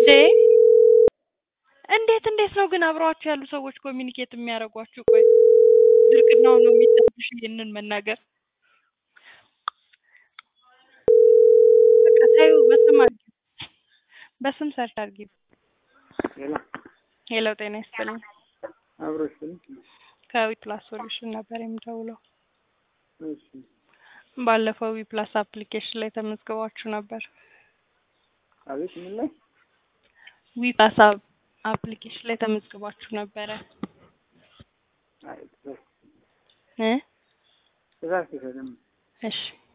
እንዴ እንዴት እንዴት ነው ግን አብረዋችሁ ያሉ ሰዎች ኮሚኒኬት የሚያደርጓችሁ? ቆይ ድርቅናው ነው የሚሰብሽ ይሄንን መናገር። በቃ ታዩ በስም አድርጊ፣ በስም ሰርች አድርጊ። ሌላ ሄሎ ጤና ይስጥልኝ። አብሮሽ ከዊፕላስ ሶሉሽን ነበር የምደውለው። እሺ ባለፈው ዊፕላስ አፕሊኬሽን ላይ ተመዝግባችሁ ነበር። አቤት ምን ላይ ዊፕላስ አፕሊኬሽን ላይ ተመዝግባችሁ ነበረ አይ ትእዛዝ እ ትእዛዝ ተሰጠኝ እሺ